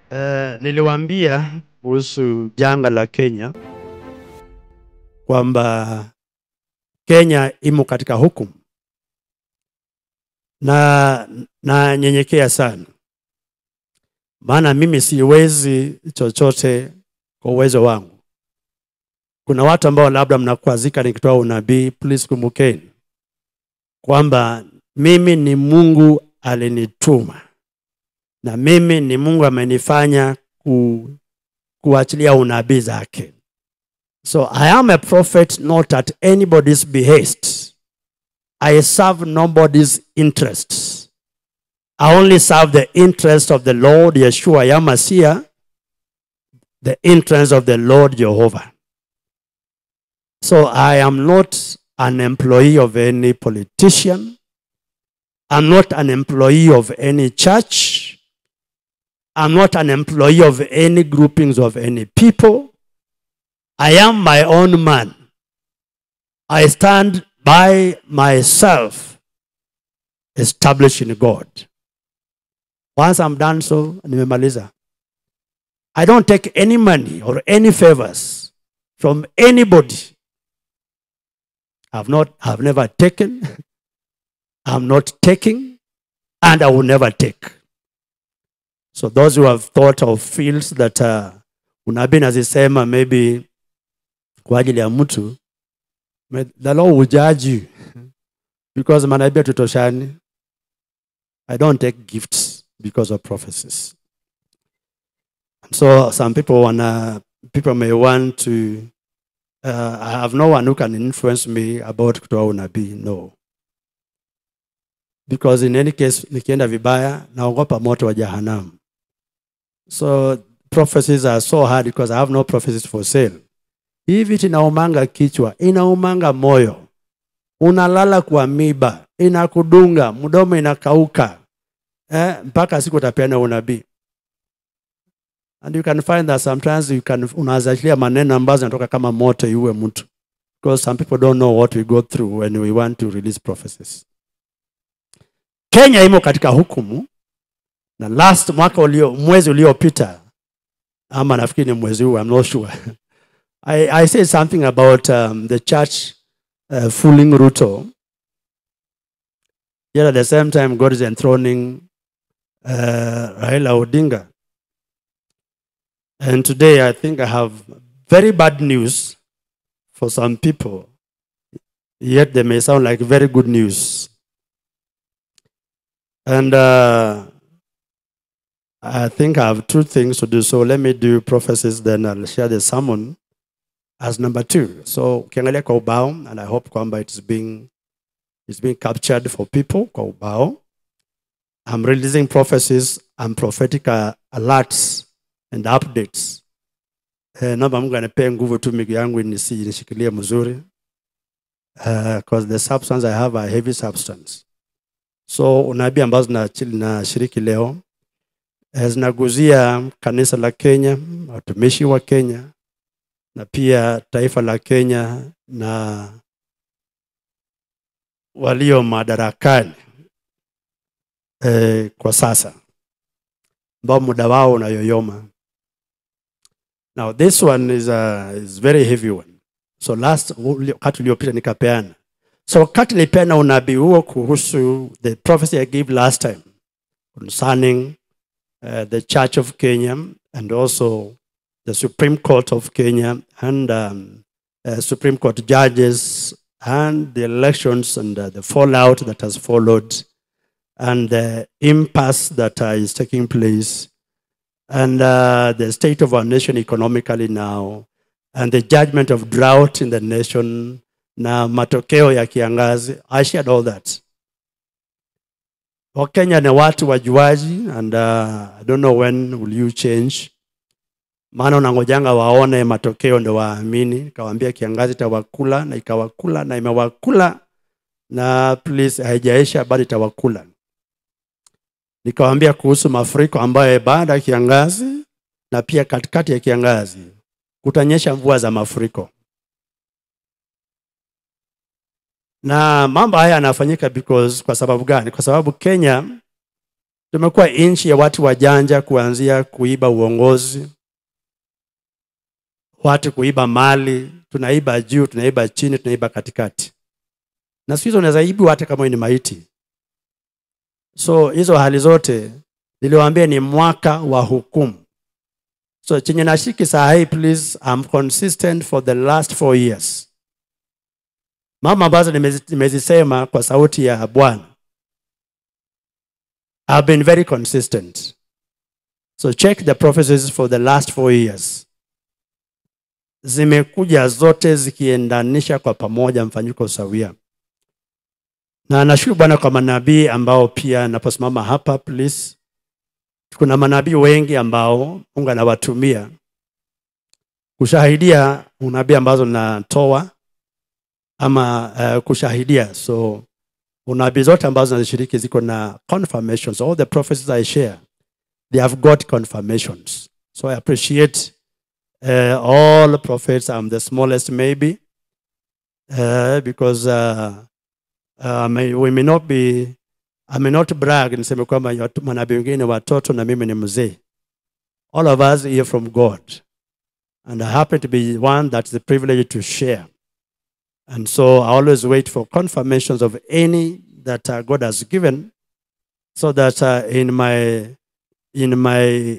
Uh, niliwaambia kuhusu janga la Kenya kwamba Kenya imo katika hukumu na nanyenyekea sana, maana mimi siwezi chochote kwa uwezo wangu. Kuna watu ambao labda mnakwazika nikitoa unabii, please kumbukeni kwamba mimi ni Mungu alinituma na mimi ni Mungu amenifanya ku, kuachilia unabii zake. So I am a prophet not at anybody's behest. I serve nobody's interests. I only serve the interest of the Lord Yeshua Yamasiah, the interest of the Lord Jehovah. So I am not an employee of any politician. I'm not an employee of any church. I'm not an employee of any groupings of any people. I am my own man. I stand by myself, established in God. Once I'm done so, nimemaliza. I don't take any money or any favors from anybody. I've not, I've never taken, I'm not taking, and I will never take. So those who have thought of fields that uh, unabii nazisema maybe kwa ajili ya mtu, may the Lord will judge you because manabii hatutoshani. I don't take gifts because of prophecies. And so some people wanna, people may want to, uh, I have no one who can influence me about kutoa unabii, no. Because in any case, nikienda vibaya, naogopa moto wa jahanamu. So prophecies are so hard because I have no prophecies for sale. Hii vitu inaumanga kichwa, inaumanga moyo, unalala kwa miba, inakudunga, mdomo inakauka eh, mpaka siku utapeana unabii. And you can find that sometimes you can unazachilia maneno ambazo zinatoka kama moto iue mtu because some people don't know what we go through when we want to release prophecies. Kenya imo katika hukumu na last mwaka ulio mwezi uliopita ama nafikiri ni mwezi huu I'm not sure I, I said something about um, the church uh, fooling Ruto yet at the same time God is enthroning uh, Raila Odinga and today I think I have very bad news for some people yet they may sound like very good news and uh, I think I have two things to do. So let me do prophecies, then I'll share the sermon as number two. So ukiangalia kwa ubao, and I hope kwamba it's being, it's being captured for people kwa ubao. I'm releasing prophecies and prophetic uh, alerts and updates. Eh, naomba Mungu anipee nguvu tu miguu yangu nisi- nishikilie mzuri because the substance I have a heavy substance. So unabii ambazo nachi- nashiriki leo eh, zinaguzia kanisa la Kenya, watumishi wa Kenya na pia taifa la Kenya na walio madarakani eh, kwa sasa ambao muda wao unayoyoma. Now this one is a is very heavy one. So last uli- wakati uliopita nikapeana. So wakati nilipeana unabii huo kuhusu the prophecy I gave last time concerning uh, the Church of Kenya and also the Supreme Court of Kenya and um, uh, Supreme Court judges and the elections and uh, the fallout that has followed and the impasse that uh, is taking place and uh, the state of our nation economically now and the judgment of drought in the nation na matokeo ya kiangazi. I shared all that. Wakenya ni watu wajuaji and uh, I don't know when will you change. Maana unangojanga waone matokeo ndo waamini. Nikawaambia kiangazi itawakula na ikawakula na imewakula na please haijaisha bado itawakula. Nikawaambia kuhusu mafuriko ambayo baada ya kiangazi na pia katikati ya kiangazi kutanyesha mvua za mafuriko. na mambo haya yanafanyika because kwa sababu gani kwa sababu kenya tumekuwa nchi ya watu wajanja kuanzia kuiba uongozi watu kuiba mali tunaiba juu tunaiba chini tunaiba katikati na siku hizo unaweza ibu hata kama wewe ni maiti so hizo hali zote niliwaambia ni mwaka wa hukumu so chenye nashiki saa hii please I'm consistent for the last four years mama ambazo nimezi- nimezisema kwa sauti ya bwana I've been very consistent so check the prophecies for the last four years zimekuja zote zikiendanisha kwa pamoja mfanyiko sawia na nashukuru bwana kwa manabii ambao pia naposimama hapa please kuna manabii wengi ambao mungu anawatumia kushahidia unabii ambazo natoa ama uh, kushahidia so unabii zote ambazo nazishiriki ziko na confirmations all the prophecies i share they have got confirmations so i appreciate uh, all prophets i'm the smallest maybe uh, because uh, uh, may, we may not be I may not brag niseme kwamba watu- manabii wengine watoto na mimi ni mzee all of us hear from god and i happen to be one that's the privilege to share and so i always wait for confirmations of any that uh, god has given so that uh, in my in my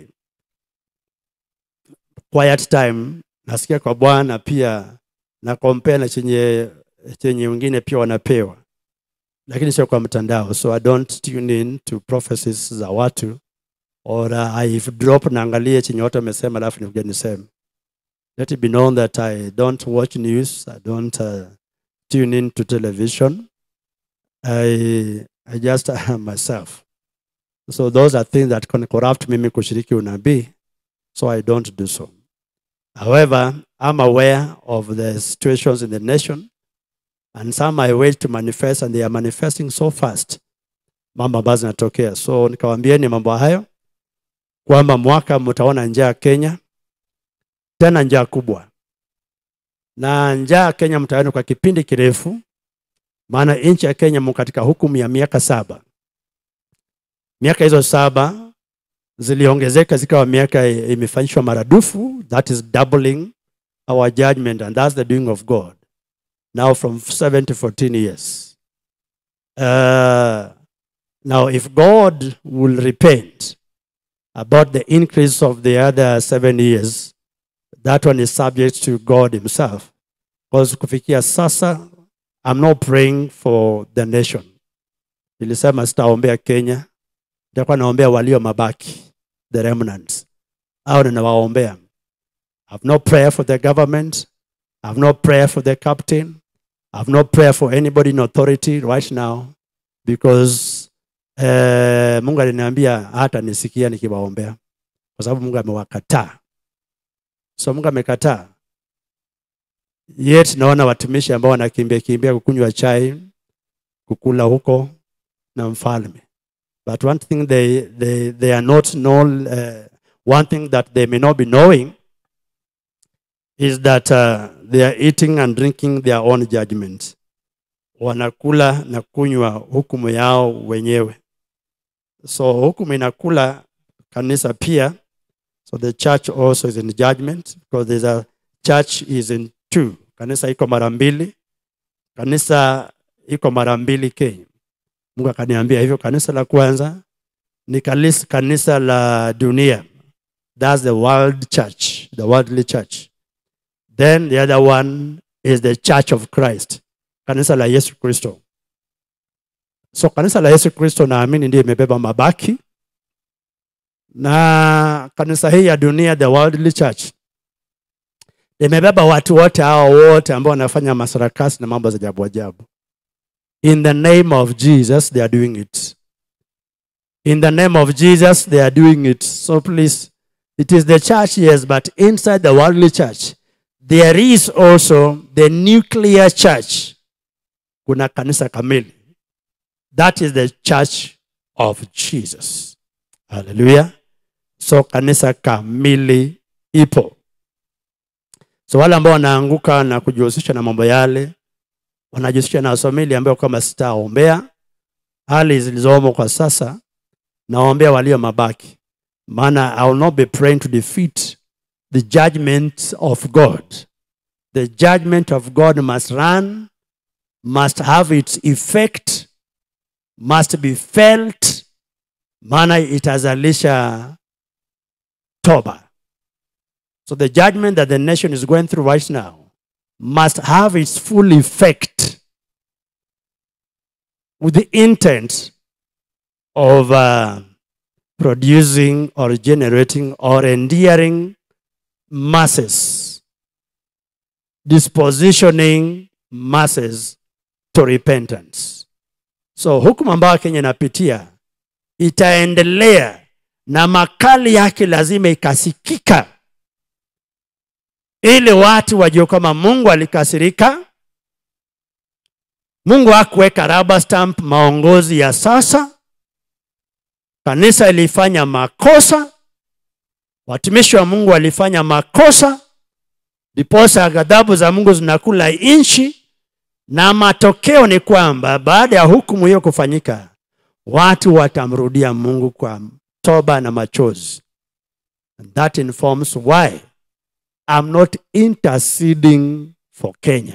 quiet time nasikia kwa bwana pia na compare na chenye chenye wengine pia wanapewa lakini sio kwa mtandao so i don't tune in to prophecies za watu or uh, i drop naangalie chenye watu wamesema alafu nikuja niseme let it be known that i don't watch news i don't uh, tune in to television i, I just am myself so those are things that can corrupt mimi kushiriki unabii so i don't do so however i'm aware of the situations in the nation and some I wait to manifest and they are manifesting so fast mambo ambayo zinatokea so nikawambieni mambo hayo kwamba mwaka mtaona njaa Kenya tena njaa kubwa na njaa Kenya mtaona kwa kipindi kirefu maana nchi ya Kenya mko katika hukumu ya miaka saba miaka hizo saba ziliongezeka zikawa miaka imefanyishwa maradufu that is doubling our judgment and that's the doing of God now from 7 to 14 years. Uh, now, if God will repent about the increase of the other seven years, that one is subject to God Himself. Because kufikia sasa, I'm not praying for the nation. Nilisema sitaombea Kenya, nitakuwa naombea walio mabaki, the remnants. Au ninawaombea. I've no prayer for the government. I've no prayer for the captain. I've no prayer for anybody in authority right now because eh, Mungu aliniambia hata nisikia nikiwaombea kwa sababu Mungu amewakataa. So Mungu amekataa. Yet naona watumishi ambao wanakimbia kimbia kukunywa chai, kukula huko na mfalme. But one thing they, they, they are not known, uh, one thing that they may not be knowing is that uh, they are eating and drinking their own judgment. Wanakula na kunywa hukumu yao wenyewe. So hukumu inakula kanisa pia. So the church also is in judgment because there's a church is in two. Kanisa iko mara mbili. Kanisa iko mara mbili Kenya. Mungu akaniambia hivyo. Kanisa la kwanza ni kanisa, kanisa la dunia. That's the world church, the worldly church. Then the other one is the Church of Christ, kanisa la Yesu Kristo. So kanisa la Yesu Kristo naamini ndiyo imebeba mabaki, na kanisa hii ya dunia, the worldly church, imebeba watu wote hao wote ambao wanafanya masarakasi na mambo za ajabu ajabu. In the name of Jesus they are doing it. In the name of Jesus they are doing it. So please, it is the church, yes, but inside the worldly church, there is also the nuclear church. Kuna kanisa kamili. That is the church of Jesus. Hallelujah. So kanisa kamili ipo. So wale ambao wanaanguka na kujihusisha na mambo yale, wanajihusisha na somili ambayo kama sitaombea hali zilizomo kwa sasa, naombea walio mabaki maana i will not be praying to defeat the judgment of god the judgment of god must run must have its effect must be felt maana itazalisha toba so the judgment that the nation is going through right now must have its full effect with the intent of uh, producing or generating or endearing masses, dispositioning masses to repentance. So hukumu ambayo Kenya inapitia itaendelea na makali yake lazima ikasikika, ili watu wajue kwamba Mungu alikasirika. Mungu hakuweka rubber stamp maongozi ya sasa. Kanisa ilifanya makosa, watumishi wa Mungu walifanya makosa, ndiposa ghadhabu za Mungu zinakula nchi, na matokeo ni kwamba baada ya hukumu hiyo kufanyika, watu watamrudia Mungu kwa toba na machozi. And that informs why I'm not interceding for Kenya.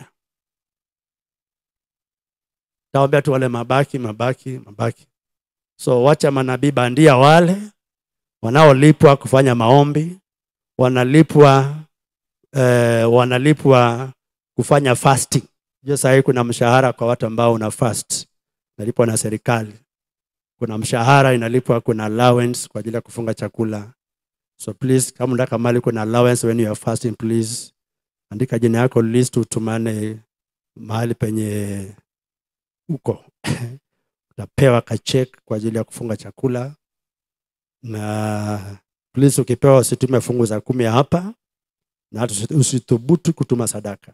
Taombea tu wale mabaki mabaki mabaki. So wacha manabii bandia wale wanaolipwa kufanya maombi, wanalipwa eh, wanalipwa kufanya fasting. Je, sahii kuna mshahara kwa watu ambao una fast, nalipwa na serikali. Kuna mshahara inalipwa, kuna allowance kwa ajili ya kufunga chakula. So please, kama unataka mali kuna allowance when you are fasting, please andika jina yako list, utumane mahali penye uko utapewa kachek kwa ajili ya kufunga chakula na please ukipewa usitume fungu za kumi hapa na hata usi- usithubutu kutuma sadaka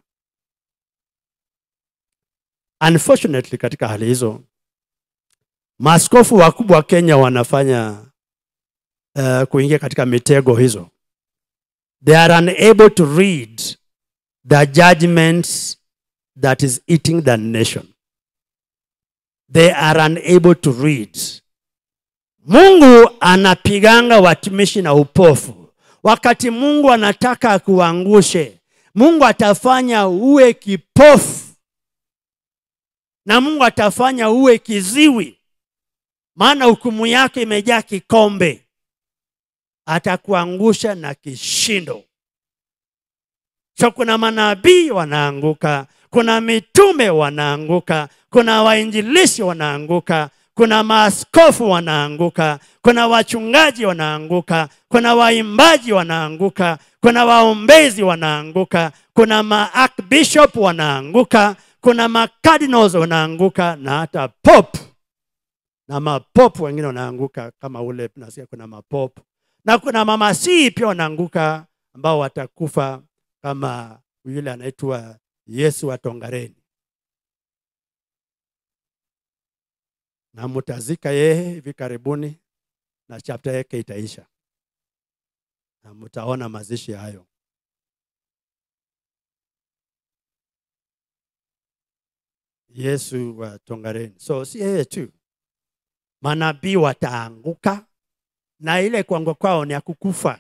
unfortunately katika hali hizo maaskofu wakubwa wa kenya wanafanya uh, kuingia katika mitego hizo they are unable to read the judgments that is eating the nation they are unable to read. Mungu anapiganga watumishi na upofu. Wakati Mungu anataka akuangushe, Mungu atafanya uwe kipofu na Mungu atafanya uwe kiziwi, maana hukumu yake imejaa kikombe. Atakuangusha na kishindo. So kuna manabii wanaanguka, kuna mitume wanaanguka, kuna wainjilishi wanaanguka, kuna maaskofu wanaanguka, kuna wachungaji wanaanguka, kuna waimbaji wanaanguka, kuna waombezi wanaanguka, kuna maarchbishop wanaanguka, kuna macardinals wanaanguka na hata pop na mapop wengine wanaanguka kama ule nasikia kuna mapop na kuna mamasii pia wanaanguka ambao watakufa kama yule anaitwa Yesu wa Tongareni, na mutazika yeye hivi karibuni, na chapter yake itaisha na mutaona mazishi hayo. Yesu wa Tongareni. So si yeye tu, manabii wataanguka, na ile kuanguka kwao ni ya kukufa.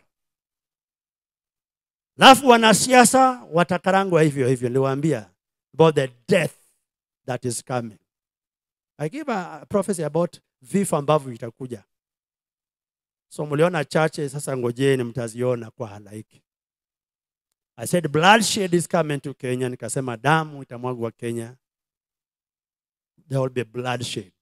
Alafu wanasiasa watakarangwa hivyo hivyo. Niliwaambia about the death that is coming. I give a prophecy about vifo ambavyo vitakuja. So mliona chache, sasa ngojeni mtaziona kwa halaiki. I said bloodshed is coming to Kenya, nikasema damu itamwagwa Kenya. There will be bloodshed.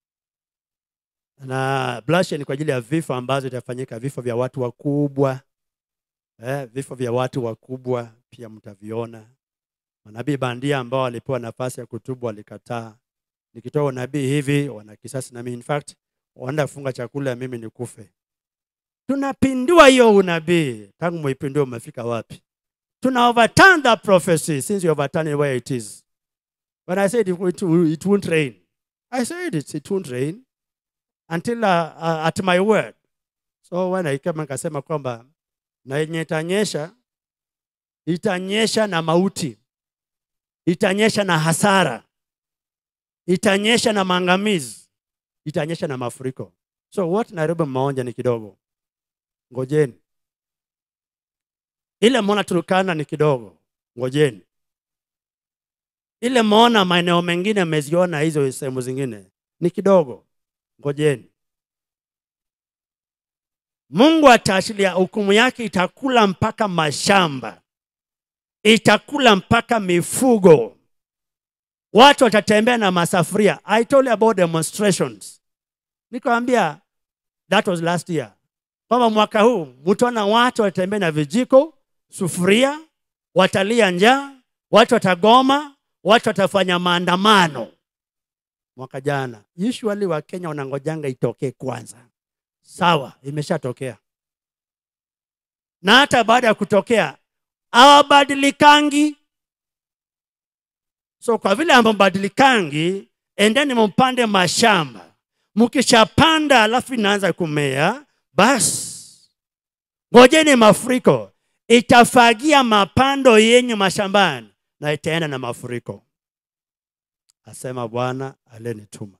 Na bloodshed ni kwa ajili ya vifo ambazo itafanyika, vifo vya watu wakubwa eh, vifo vya watu wakubwa pia mtaviona. Manabii bandia ambao walipewa nafasi ya kutubu walikataa. Nikitoa unabii hivi, wana kisasi na mimi. In fact, wanaenda kufunga chakula, mimi nikufe. Tunapindua hiyo unabii. Tangu muipindue, umefika wapi? Tuna overturn that prophecy since you overturn it where it is. When I said it, it, it won't rain, I said it, it won't rain until uh, uh, at my word. So when I came nikasema kwamba na yenye itanyesha itanyesha na mauti, itanyesha na hasara, itanyesha na maangamizi, itanyesha na mafuriko. so what nairobi mmeonja ni kidogo ngojeni ile mona turukana ni kidogo ngojeni ile mona maeneo mengine mmeziona hizo sehemu zingine ni kidogo ngojeni mungu ataachilia hukumu yake itakula mpaka mashamba itakula mpaka mifugo watu watatembea na masafuria i told you about demonstrations nikawambia that was last year kwamba mwaka huu mtaona watu watatembea na vijiko sufuria watalia njaa watu watagoma watu watafanya maandamano mwaka jana usually wa kenya wanangojanga itokee kwanza sawa imeshatokea na hata baada ya kutokea hawabadilikangi so kwa vile ambabadilikangi endeni mpande mashamba mkishapanda alafu inaanza kumea basi ngojeni mafuriko itafagia mapando yenyu mashambani na itaenda na mafuriko asema bwana alenituma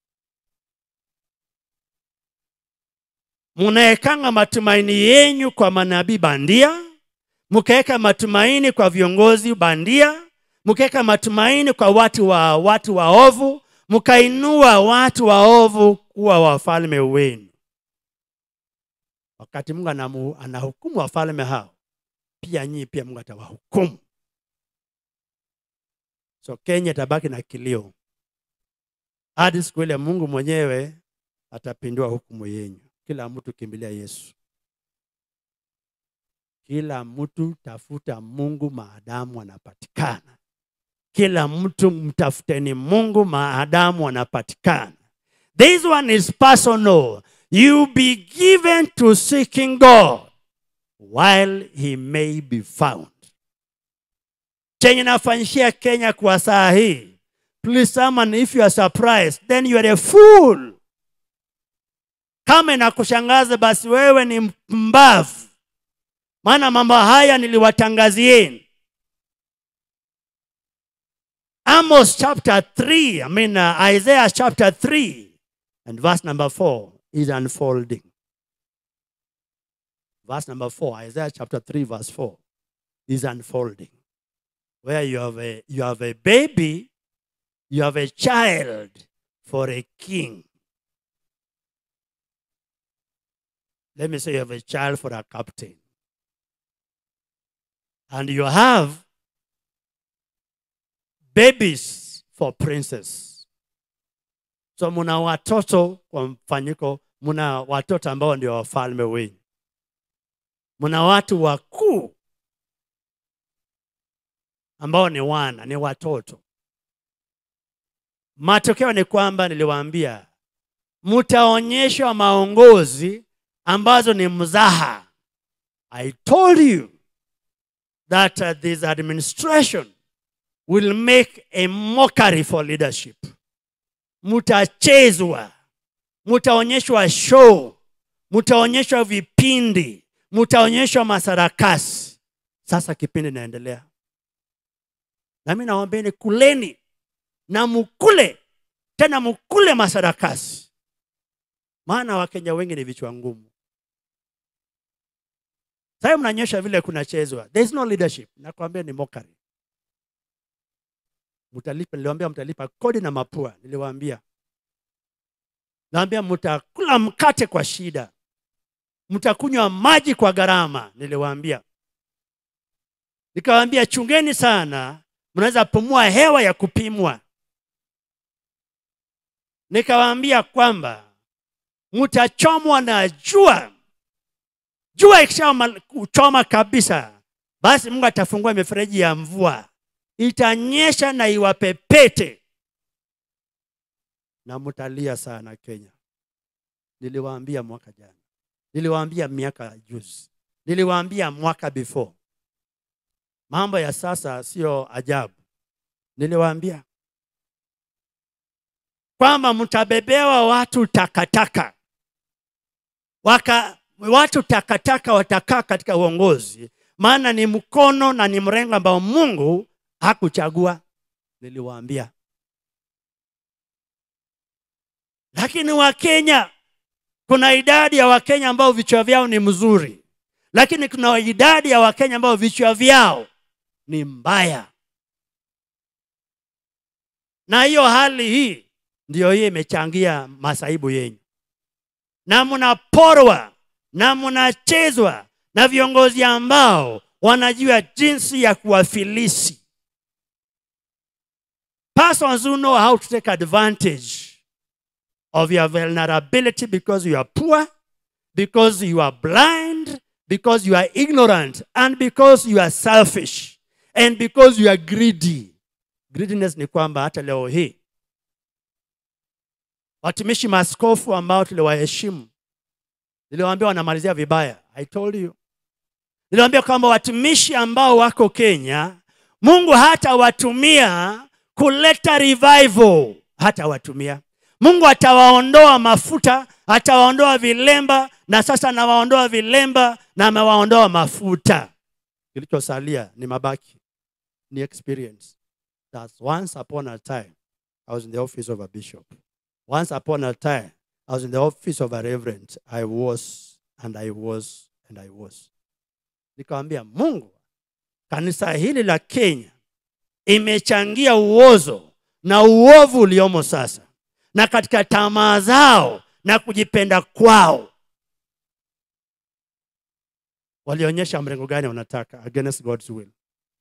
mnaekanga matumaini yenyu kwa manabii bandia mkaweka matumaini kwa viongozi bandia mkaweka matumaini kwa watu wa watu waovu mkainua watu waovu kuwa wafalme wenu wakati mungu anamu, anahukumu wafalme hao pia nyii pia mungu atawahukumu so kenya itabaki na kilio hadi siku ile mungu mwenyewe atapindua hukumu yenyu kila mtu kimbilia yesu kila mtu tafuta mungu maadamu anapatikana kila mtu mtafuteni mungu maadamu anapatikana this one is personal you be given to seeking god while he may be found chenye nafanyishia kenya kwa saa hii please someone if you are surprised then you are a fool kama inakushangaza basi wewe ni mpumbavu maana mambo haya niliwatangazieni amos chapter 3 i mean uh, isaiah chapter 3 and verse number 4 is unfolding verse number 4 isaiah chapter 3 verse 4 is unfolding where you have a you have a baby you have a child for a king let me say you have a child for a captain and you have babies for princes so muna watoto kwa mfanyiko muna watoto ambao ndio wafalme wenyu muna watu wakuu ambao ni wana ni watoto matokeo ni kwamba niliwaambia mtaonyeshwa maongozi ambazo ni mzaha i told you that uh, this administration will make a mockery for leadership mtachezwa mtaonyeshwa show mtaonyeshwa vipindi mtaonyeshwa masarakasi sasa kipindi inaendelea nami nawaambeni kuleni na mukule tena mukule masarakasi maana wakenya wengi ni vichwa ngumu sasa mnanyesha vile kunachezwa there is no leadership nakwambia ni mockery mtalipa niliwaambia mtalipa kodi na mapua niliwaambia naambia mtakula mkate kwa shida mtakunywa maji kwa gharama niliwaambia nikawaambia chungeni sana mnaweza pumua hewa ya kupimwa nikawaambia kwamba mtachomwa na jua jua ikishachoma kabisa basi mungu atafungua mifereji ya mvua itanyesha na iwapepete na mtalia sana kenya niliwaambia mwaka jana niliwaambia miaka juzi niliwaambia mwaka before mambo ya sasa sio ajabu niliwaambia kwamba mtabebewa watu takataka waka watu takataka watakaa katika uongozi maana ni mkono na ni mrengo ambao mungu hakuchagua niliwaambia lakini wakenya kuna idadi ya wakenya ambao vichwa vyao ni mzuri lakini kuna idadi ya wakenya ambao vichwa vyao ni mbaya na hiyo hali hii ndiyo hii imechangia masaibu yenyu na mnaporwa na mnachezwa na viongozi ambao wanajua jinsi ya kuwafilisi persons who know how to take advantage of your vulnerability because you are poor because you are blind because you are ignorant and because you are selfish and because you are greedy greediness ni kwamba hata leo hii watumishi maaskofu ambao tuliwaheshimu niliwaambia wanamalizia vibaya i told you niliwaambia kwamba watumishi ambao wako kenya mungu hata watumia kuleta revival hata watumia mungu atawaondoa mafuta atawaondoa vilemba na sasa anawaondoa vilemba na amewaondoa mafuta kilichosalia ni mabaki ni experience that once upon a time i was in the office of a bishop once upon a time i was in the office of a reverend i was and i was and i was nikamwambia mungu kanisa hili la kenya imechangia uozo na uovu uliomo sasa na katika tamaa zao na kujipenda kwao walionyesha mrengo gani wanataka against god's will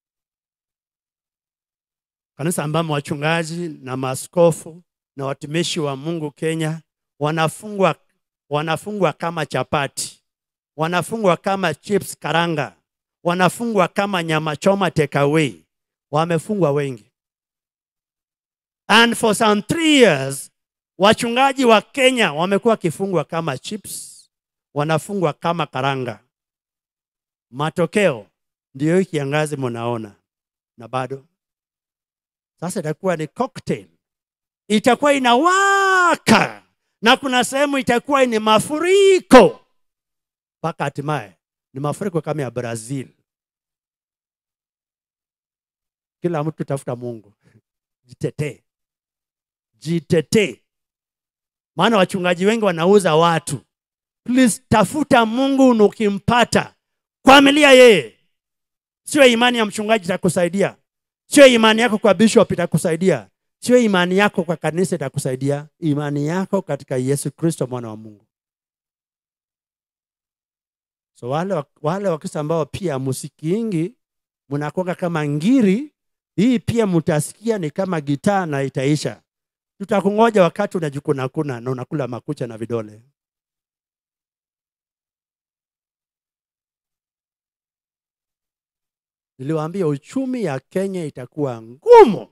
kanisa ambamo wachungaji na maaskofu na watumishi wa mungu kenya wanafungwa wanafungwa kama chapati wanafungwa kama chips karanga wanafungwa kama nyama choma takeaway wamefungwa wengi and for some three years wachungaji wa kenya wamekuwa wakifungwa kama chips wanafungwa kama karanga matokeo ndiyo hii kiangazi mnaona na bado sasa itakuwa ni cocktail itakuwa inawaka na kuna sehemu itakuwa ni mafuriko mpaka hatimaye ni mafuriko kama ya brazil kila mtu tafuta mungu jitetee jitetee maana wachungaji wengi wanauza watu please tafuta mungu na ukimpata kwamilia yeye sio imani ya mchungaji itakusaidia sio imani yako kwa bishop itakusaidia sio imani yako kwa kanisa itakusaidia imani yako katika yesu kristo mwana wa mungu so wale, wale wakristo ambao pia musikiingi mnakuanga kama ngiri hii pia mtasikia ni kama gitaa na itaisha tutakungoja wakati unajikunakuna na unakula makucha na vidole niliwaambia uchumi ya kenya itakuwa ngumu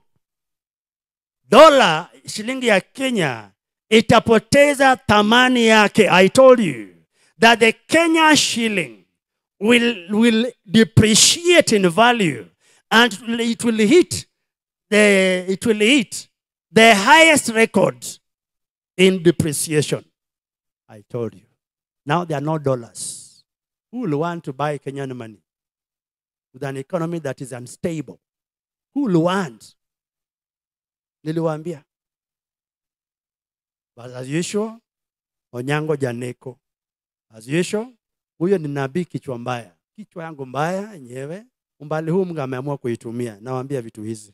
dola shilingi ya kenya itapoteza thamani yake i told you that the kenya shilling will, will depreciate in value and it will hit the, it will hit the highest record in depreciation i told you now there are no dollars who will want to buy kenyan money with an economy that is unstable who will want niliwaambia but as usual onyango janeko as usual huyo ni nabii kichwa mbaya kichwa yangu mbaya yenyewe umbali huu mungu ameamua kuitumia nawambia vitu hizi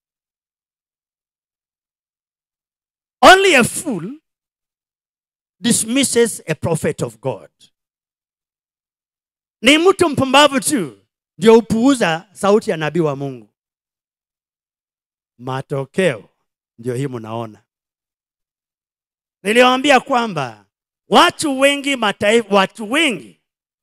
only a fool dismisses a prophet of god ni mtu mpumbavu tu ndio hupuuza sauti ya nabii wa mungu matokeo ndio hii mnaona niliwaambia kwamba watu wengi mataifa watu wengi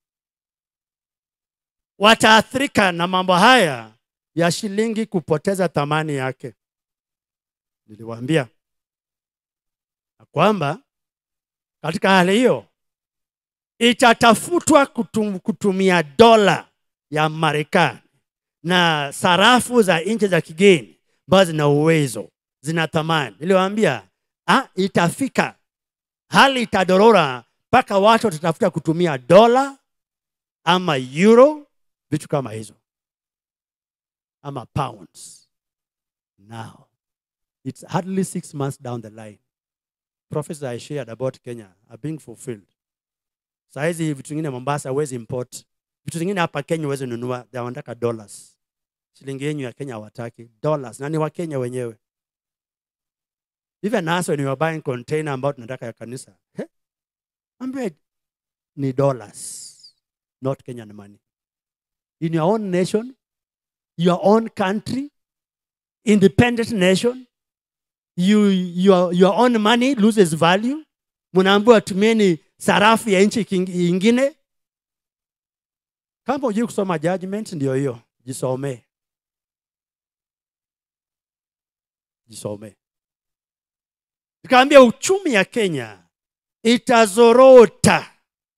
wataathirika na mambo haya ya shilingi kupoteza thamani yake niliwaambia na kwamba katika hali hiyo itatafutwa kutum, kutumia dola ya marekani na sarafu za nchi za kigeni ambazo zina uwezo zina thamani niliwaambia ah, itafika hali itadorora mpaka watu watatafuta kutumia dola ama euro vitu kama hizo ama pounds now it's hardly six months down the line prophecies I shared about Kenya are being fulfilled. Saa hizi vitu vingine Mombasa huwezi import, vitu vingine hapa Kenya huwezi nunua, they wanataka dollars. Shilingi yenyu ya Kenya hawataki dollars, na ni wa Kenya wenyewe. Even us when you are buying container ambao tunataka ya kanisa, he? Ambiwe ni dollars, not Kenyan money. In your own nation, your own country, independent nation, you, your, your own money loses value. Mnaambiwa tumieni sarafu ya nchi king- ingine. Kama hujui kusoma judgment, ndio hiyo, jisomee, jisomee. Nikaambia uchumi ya Kenya itazorota,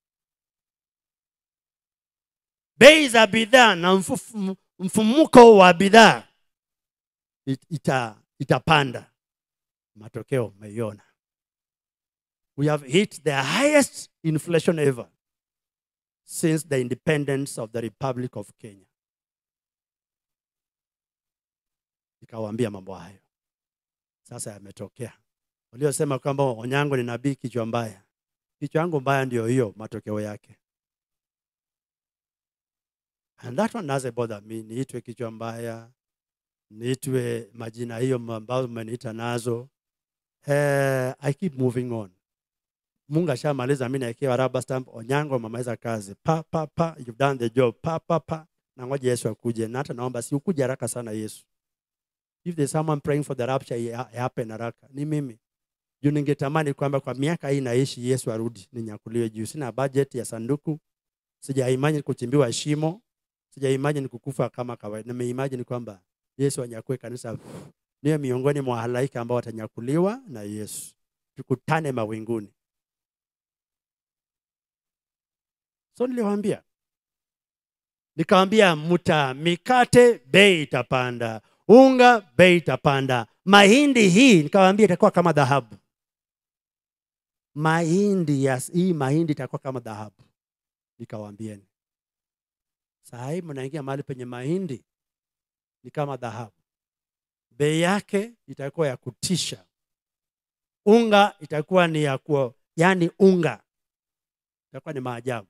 bei za bidhaa na mfufu- mfumuko wa bidhaa it- ita, itapanda. Matokeo umeiona. We have hit the highest inflation ever since the independence of the Republic of Kenya. Nikawaambia mambo hayo, sasa yametokea. Waliosema kwamba Onyango ni nabii kichwa mbaya, kichwa yangu mbaya ndio hiyo matokeo yake. And that one doesn't bother me, niitwe kichwa mbaya, niitwe majina hiyo ambayo mmeniita nazo. Eh, I keep moving on. Mungu ashamaliza, mimi naekewa rubber stamp. Onyango amemaliza kazi, pa pa pa, you've done the job, pa pa pa. Na ngoja Yesu akuje, na hata naomba si ukuje haraka sana Yesu. If there's someone praying for the rapture ya- happen haraka, ni mimi. Juu ningetamani kwamba kwa miaka hii naishi Yesu arudi ninyakuliwe juu. Sina budget ya sanduku, sijaimagine kuchimbiwa shimo, sijaimagine kukufa kama kawaida. Nimeimagine kwamba Yesu anyakue kanisa, niwe miongoni mwa halaika ambao watanyakuliwa na Yesu, tukutane mawinguni. So niliwaambia, nikawambia mta mikate bei itapanda, unga bei itapanda, mahindi hii nikawaambia itakuwa kama dhahabu. Mahindi yes, hii mahindi itakuwa kama dhahabu, nikawaambieni. Saa hii mnaingia mahali penye mahindi ni kama dhahabu, bei yake itakuwa ya kutisha. Unga itakuwa ni ya kuwa, yani unga itakuwa ni maajabu.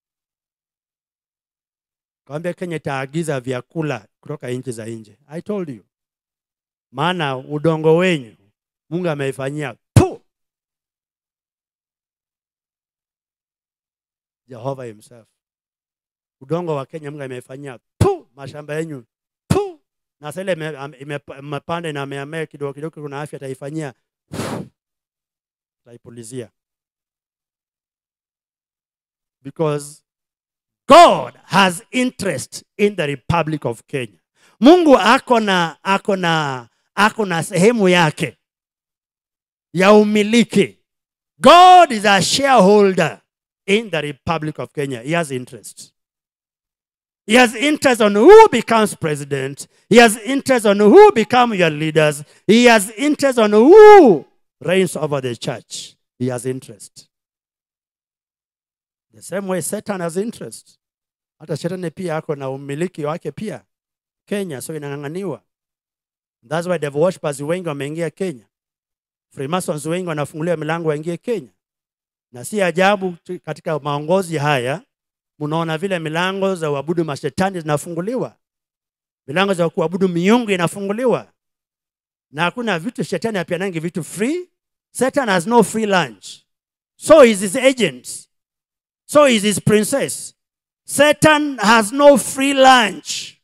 Kawambia Kenya itaagiza vyakula kutoka nchi za nje. I told you, maana udongo wenyu Mungu ameifanyia tu. Jehova himself, udongo wa Kenya Mungu ameifanyia tu, mashamba yenyu tu, na sasa ile ime- ame- ime- imepanda na ameamea kidogo kidogo, kuna afya ataifanyia, ataipulizia because God has interest in the Republic of Kenya. Mungu ako na ako na ako na sehemu yake ya umiliki. God is a shareholder in the Republic of Kenya. He has interest. He has interest on who becomes president. He has interest on who become your leaders. He has interest on who reigns over the church. He has interest. The same way Satan has interest. Hata shetani pia ako na umiliki wake pia Kenya, so inang'ang'aniwa. That's why devil worshippers wengi wameingia Kenya. Freemasons wengi wanafunguliwa milango waingie Kenya, na si ajabu tu- katika maongozi haya mnaona vile milango za uabudu mashetani zinafunguliwa, milango za kuabudu miungu inafunguliwa, na hakuna vitu shetani apianangi vitu free. Satan has no free lunch, so is his agents, so is his princess. Satan has no free lunch.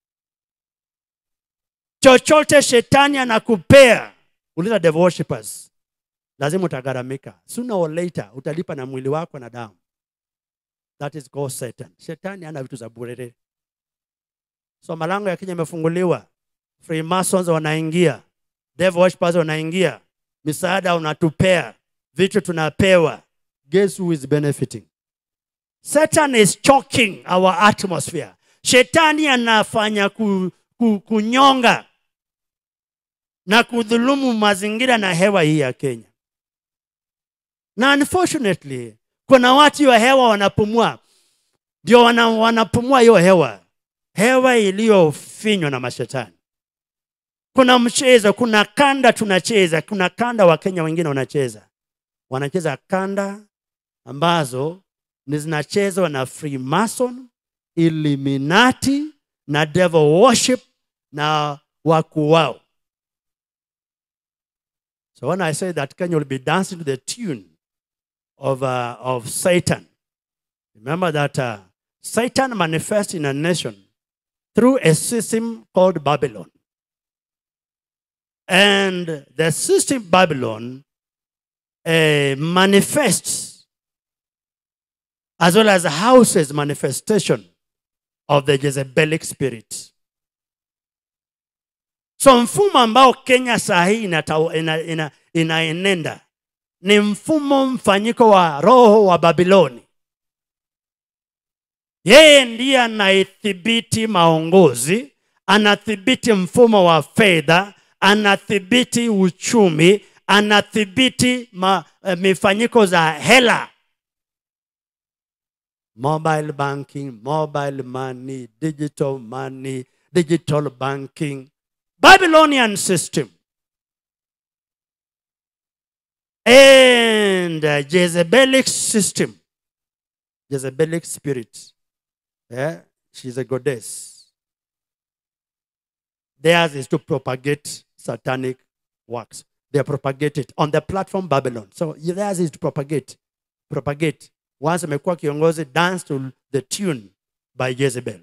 Chochote shetani anakupea, uliza devil worshippers, lazima utagharamika. Sooner or later utalipa na mwili wako na damu. That is called Satan. Shetani ana vitu za bure. So malango ya Kenya yamefunguliwa, Freemasons wanaingia, devil worshippers wanaingia, misaada unatupea, vitu tunapewa. Guess who is benefiting? Satan is choking our atmosphere. Shetani anafanya ku, ku, kunyonga na kudhulumu mazingira na hewa hii ya Kenya. Na unfortunately, kuna watu hiyo hewa wanapumua, ndio wana, wanapumua hiyo hewa, hewa iliyofinywa na mashetani. Kuna mchezo, kuna kanda tunacheza, kuna kanda wa Kenya wengine wanacheza. wanacheza kanda ambazo ni zinachezwa na freemason illuminati na devil worship na wakuu wao so when i say that kenya will be dancing to the tune of, uh, of satan remember that uh, satan manifests in a nation through a system called babylon and the system babylon uh, manifests as well as houses manifestation of the Jezebelic spirit. So mfumo ambao Kenya saa hii inata- ina, ina, inaenenda ni mfumo mfanyiko wa roho wa Babiloni. Yeye ndiye anaithibiti maongozi, anathibiti mfumo wa fedha, anathibiti uchumi, anathibiti ma, eh, mifanyiko za hela mobile banking, mobile money, digital money, digital banking, Babylonian system. And uh, Jezebelic system, Jezebelic spirit. Yeah, she's a goddess. Theirs is to propagate satanic works. They propagate it on the platform Babylon. So theirs is to propagate, propagate once amekuwa kiongozi dance to the tune by Jezebel.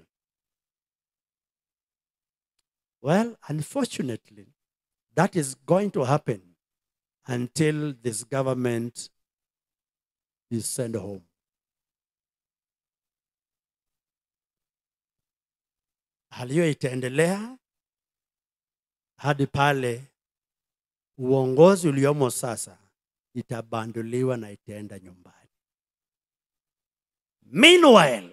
Well, unfortunately, that is going to happen until this government is sent home. Hali hiyo itaendelea hadi pale uongozi uliomo sasa itabanduliwa na itaenda nyumbani. Meanwhile,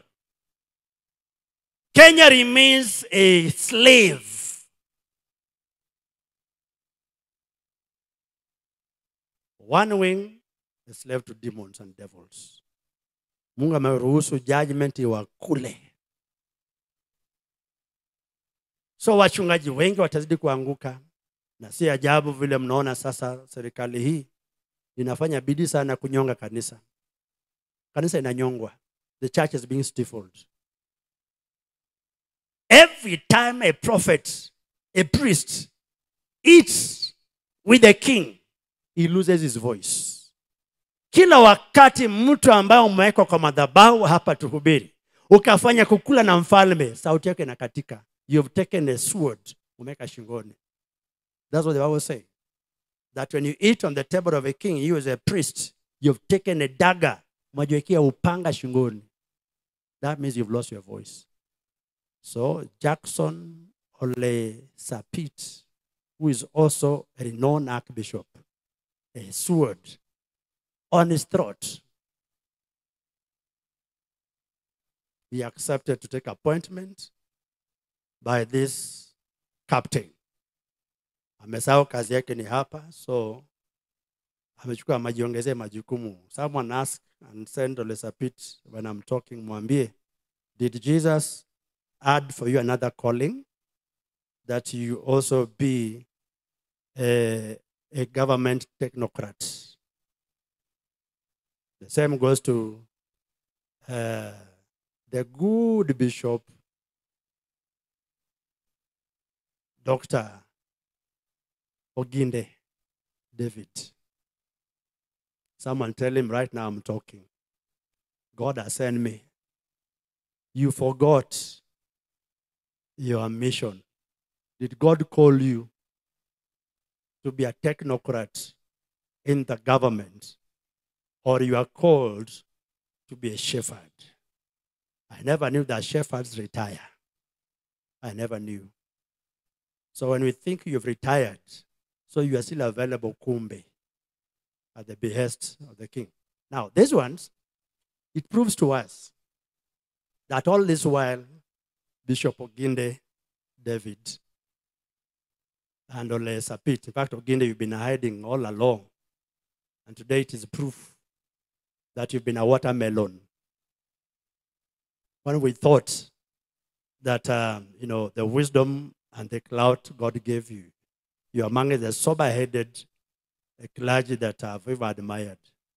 Kenya remains a slave. One wing, a slave to demons and devils. Mungu ameruhusu judgment iwakule. So wachungaji wengi watazidi kuanguka, na si ajabu vile mnaona sasa serikali hii inafanya bidii sana kunyonga kanisa. Kanisa inanyongwa. The church is being stifled. Every time a prophet, a priest, eats with the king, he loses his voice. Kila wakati mtu ambaye umewekwa kwa madhabahu hapa tuhubiri, ukafanya kukula na mfalme, sauti yake inakatika. You've taken a sword, umeweka shingoni. That's what the Bible says. That when you eat on the table of a king, you as a priest, you've taken a dagger, umejiwekea upanga shingoni. That means you've lost your voice. So Jackson Ole Sapit, who is also a renowned archbishop, a sword on his throat. He accepted to take appointment by this captain. Amesahau kazi yake ni hapa, so amechukua majiongezee majukumu. Someone ask and send Ole Sapit when I'm talking, mwambie, did Jesus add for you another calling that you also be a, a government technocrat? The same goes to uh, the good bishop, Dr. Oginde David. Someone tell him right now I'm talking. God has sent me. You forgot your mission. Did God call you to be a technocrat in the government? Or you are called to be a shepherd? I never knew that shepherds retire. I never knew. So when we think you've retired, so you are still available, kumbe, at the behest of the king. Now, these ones, it proves to us that all this while, Bishop Oginde, David, and Ole Sapit, in fact, Oginde, you've been hiding all along. And today it is proof that you've been a watermelon. When we thought that, um, you know, the wisdom and the clout God gave you, you're among the sober headed clergy that I've ever admired.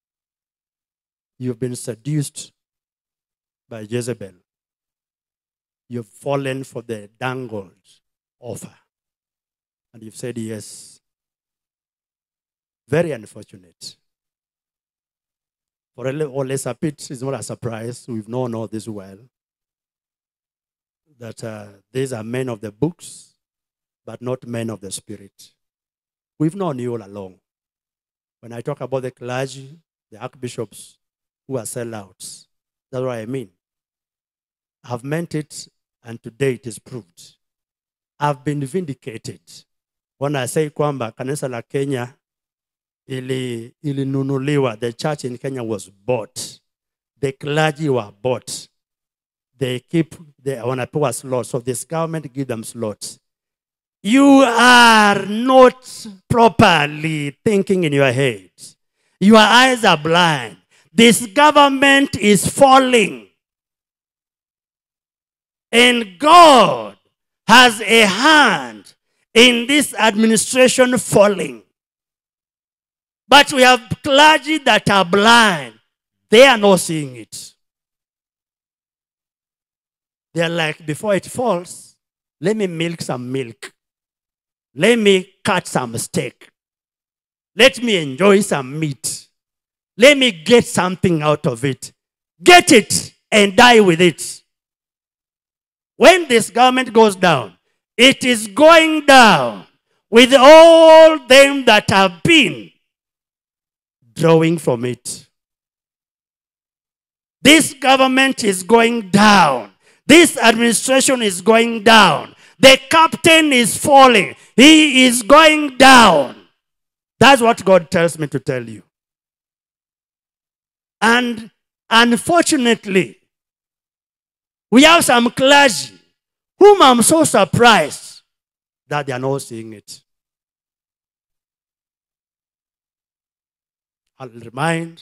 You've been seduced by Jezebel. You've fallen for the dangled offer. And you've said yes. Very unfortunate. For Ole Sapit, it's not a surprise. We've known all this well. That uh, these are men of the books, but not men of the spirit. We've known you all along. When I talk about the clergy, the archbishops who are sellouts, that's what I mean. I've meant it, and today it is proved. I've been vindicated when I say kwamba kanisa la Kenya ili ilinunuliwa. The church in Kenya was bought. The clergy were bought. They keep they wanapewa slots. So this government give them slots. You are not properly thinking in your head. Your eyes are blind. This government is falling. And God has a hand in this administration falling. But we have clergy that are blind. They are not seeing it. They're like, before it falls, let me milk some milk. Let me cut some steak. Let me enjoy some meat. Let me get something out of it. Get it and die with it. When this government goes down, it is going down with all them that have been drawing from it. This government is going down. This administration is going down. The captain is falling. He is going down. That's what God tells me to tell you. And unfortunately, we have some clergy whom I'm so surprised that they are not seeing it. I'll remind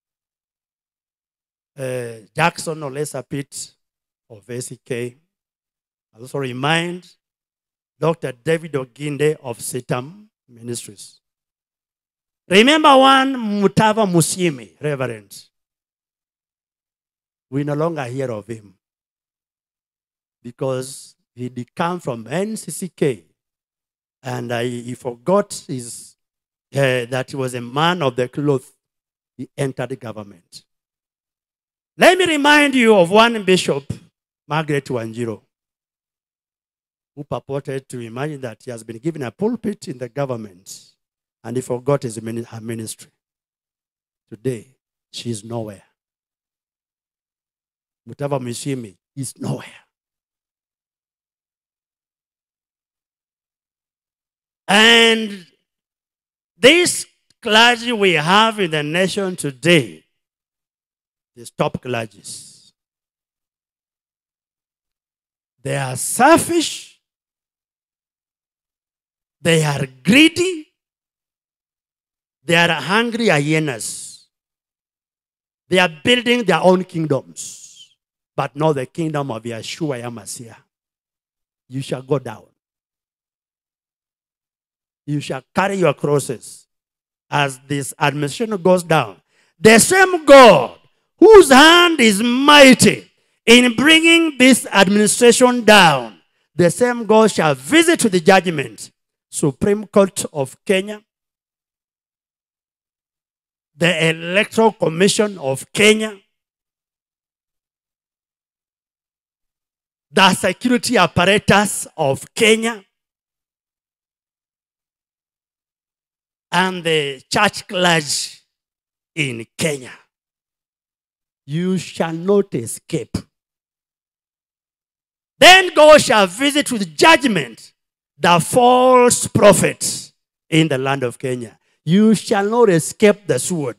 uh, Jackson Olesa Pitt of ACK. I'll also remind Dr. David Oginde of Sitam Ministries. Remember one Mutava Musimi, Reverend. We no longer hear of him because he did come from NCCK and uh, he forgot his, uh, that he was a man of the cloth. He entered the government. Let me remind you of one bishop, Margaret Wanjiro, who purported to imagine that he has been given a pulpit in the government and he forgot his, her ministry. Today, she is nowhere. Mutava Mishimi is nowhere. And this clergy we have in the nation today, these top clergies, they are selfish, they are greedy, they are hungry hyenas. They are building their own kingdoms, but not the kingdom of Yeshua Yamasiah. You shall go down. You shall carry your crosses as this administration goes down. The same God whose hand is mighty in bringing this administration down, the same God shall visit to the judgment, Supreme Court of Kenya, the Electoral Commission of Kenya, the security apparatus of Kenya, and the church clergy in Kenya. You shall not escape. Then God shall visit with judgment the false prophets in the land of Kenya. You shall not escape the sword.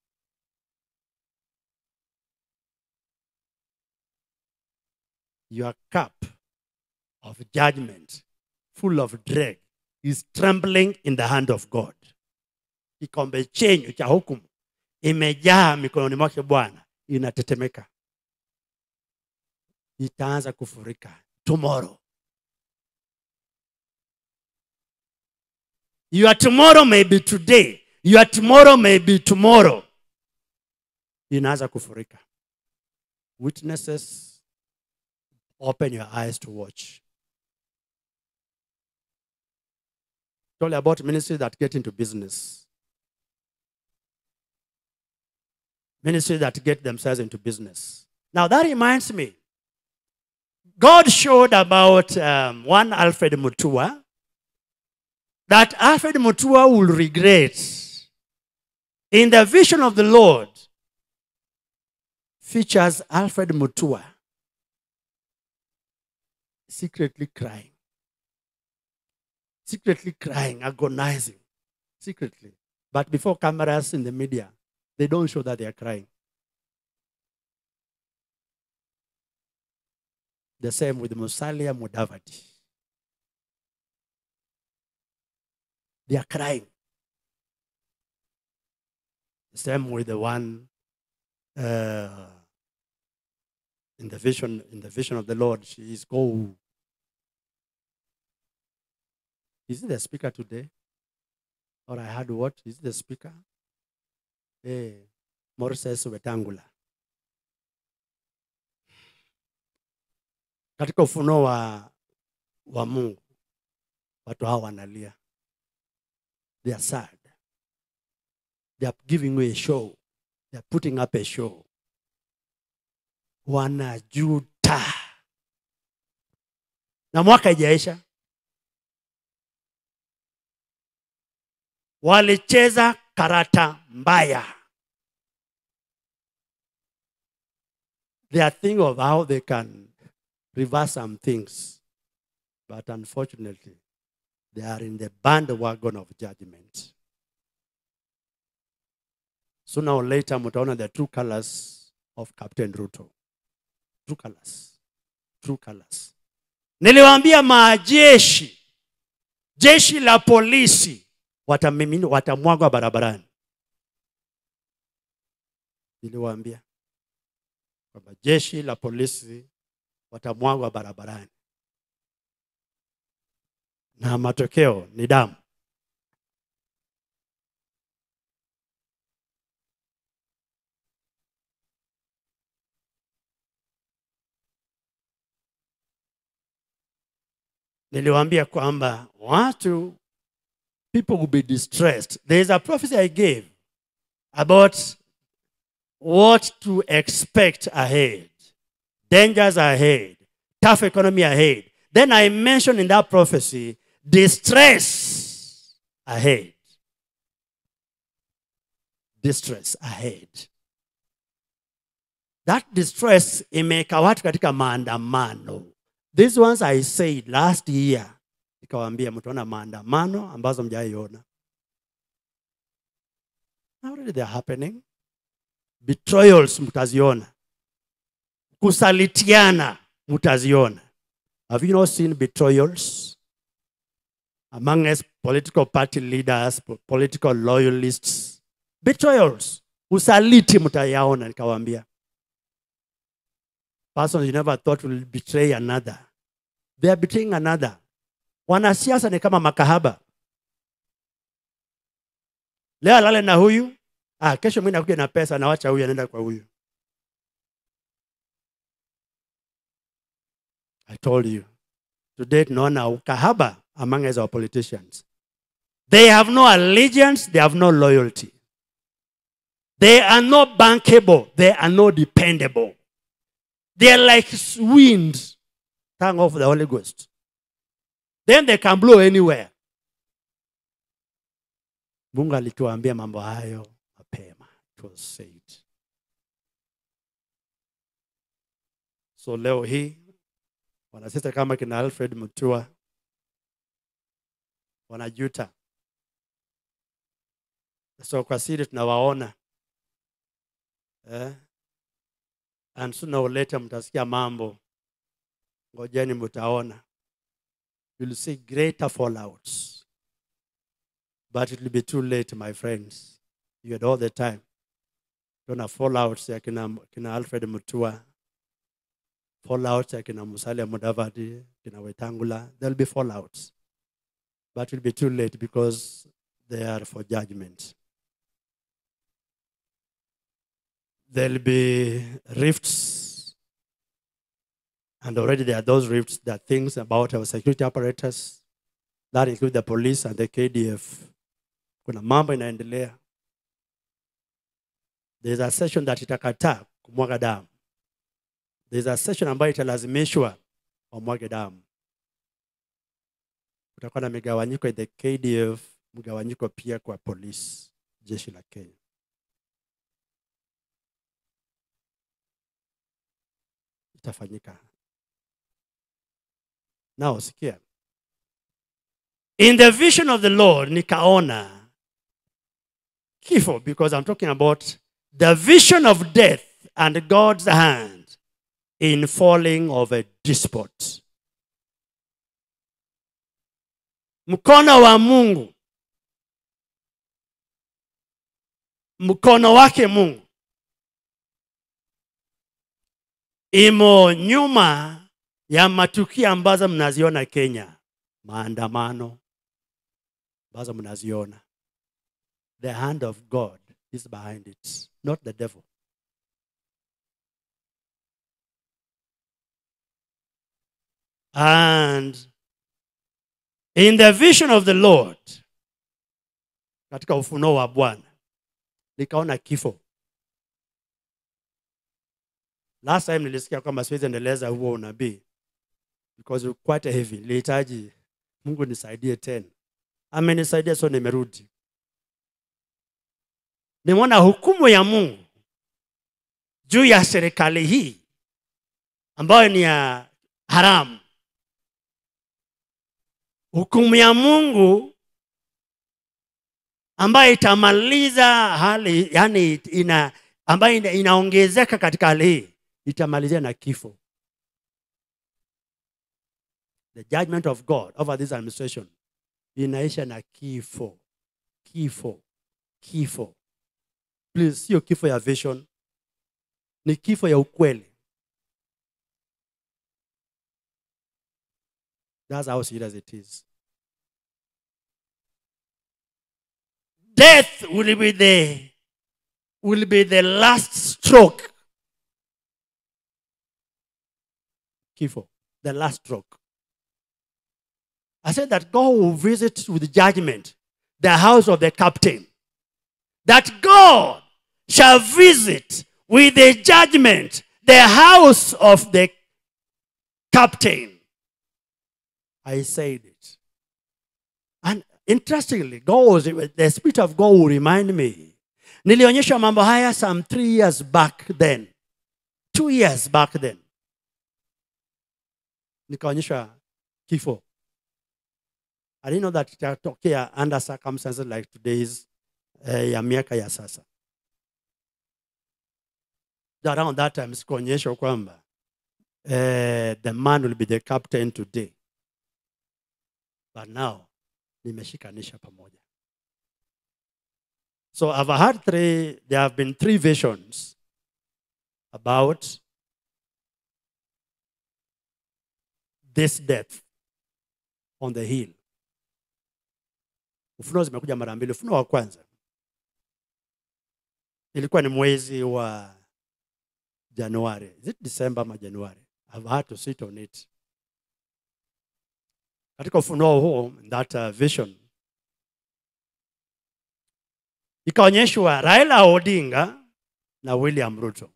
Your cup of judgment, full of dread, is trembling in the hand of God. Kikombe chenyu cha hukumu imejaa mikononi mwake Bwana, inatetemeka, itaanza kufurika tomorrow. Your tomorrow may be today. Your tomorrow may be tomorrow. inaanza kufurika witnesses open your eyes to watch told you about ministries that get into business ministries that get themselves into business now that reminds me god showed about um, one alfred mutua that alfred mutua will regret in the vision of the lord features alfred mutua secretly crying secretly crying agonizing secretly but before cameras in the media they don't show that they are crying the same with musalia mudavadi they are crying the same with the one uh, in the vision in the vision of the lord she is called is it the speaker today or i heard what is it the speaker hey, moses wetangula katika ufunuo wa, wa mungu watu hawa wanalia they are sad they are giving you a show they are putting up a show wanajuta na mwaka ijaisha walicheza karata mbaya they are thinking of how they can reverse some things but unfortunately they are in the bandwagon of judgment sooner or later mtaona the true colors of captain ruto true colors true colors niliwaambia majeshi jeshi la polisi watamimini watamwagwa barabarani niliwaambia kwamba jeshi la polisi watamwagwa barabarani na matokeo ni damu niliwaambia kwamba watu people will be distressed there is a prophecy i gave about what to expect ahead dangers ahead tough economy ahead then i mentioned in that prophecy distress ahead distress ahead that distress imeweka watu katika maandamano these ones i said last year nikawaambia mtaona maandamano ambazo mjaiona already they're happening betrayals mtaziona kusalitiana mtaziona have you not seen betrayals among us political party leaders po- political loyalists betrayals usaliti mtayaona nikawaambia person you never thought will betray another they are betraying another wanasiasa ni kama makahaba leo alale na huyu ah, kesho mi nakuja na pesa nawacha huyu anaenda kwa huyu i told you today tunaona ukahaba among us our politicians they have no allegiance they have no loyalty they are not bankable they are not dependable they are like wind tongue of the holy ghost then they can blow anywhere mungu alituambia mambo hayo mapema it was said so leo hii wanasiasa kama kina alfred mutua wanajuta so kwa siri tunawaona eh? and sooner or later mtasikia mambo ngojeni mtaona you'll see greater fallouts but it will be too late my friends you had all the time tuna fallouts ya kina, kina alfred mutua fallouts ya kina musalia mudavadi kina wetangula there'll be fallouts but it will be too late because they are for judgment there'll be rifts, and already there are those rifts. There are things about our security apparatus that include the police and the KDF. Kuna mambo inaendelea. There's a session that itakataa kumwaga damu. There's a session ambayo italazimishwa wamwage damu. Kutakuwa na migawanyiko in the KDF, mgawanyiko pia kwa polisi, jeshi la Kenya. Itafanyika. Now sikia. In the vision of the Lord nikaona kifo because I'm talking about the vision of death and God's hand in falling of a despot. Mkono wa Mungu, mkono wake Mungu imo nyuma ya matukio ambazo mnaziona Kenya, maandamano ambazo mnaziona. The hand of God is behind it, not the devil. And in the vision of the Lord, katika ufunuo wa Bwana, nikaona kifo. Last time nilisikia kwamba siwezi endeleza huo unabii because it's quite heavy. Nilihitaji Mungu nisaidie tena. Amenisaidia, so nimerudi. Nimeona hukumu ya Mungu juu ya serikali hii ambayo ni ya haramu. Hukumu ya Mungu ambayo itamaliza hali, yani ina, ambayo ina, inaongezeka katika hali hii itamalizia na kifo. The judgment of God over this administration inaisha na kifo, kifo, kifo. Please, sio kifo ya vision, ni kifo ya ukweli. That's how serious it is. Death will be the will be the last stroke. Kifo, the last stroke. I said that God will visit with judgment the house of the captain. That God shall visit with a judgment the house of the captain. I said it. And interestingly, God was, the Spirit of God will remind me. Nilionyesha mambo haya some three years back then. Two years back then. Nikaonyesha kifo. I didn't know that itatokea under circumstances like today's eh, ya miaka ya sasa. Around that time sikuonyeshwa kwamba eh, the man will be the captain today. But now nimeshikanisha pamoja. So I've had three, there have been three visions about this death on the hill. Ufunuo zimekuja mara mbili. Ufunuo wa kwanza ilikuwa ni mwezi wa Januari. Is it December ama Januari? I've had to sit on it. Katika ufunuo huo, that uh, vision ikaonyeshwa Raila Odinga na William Ruto.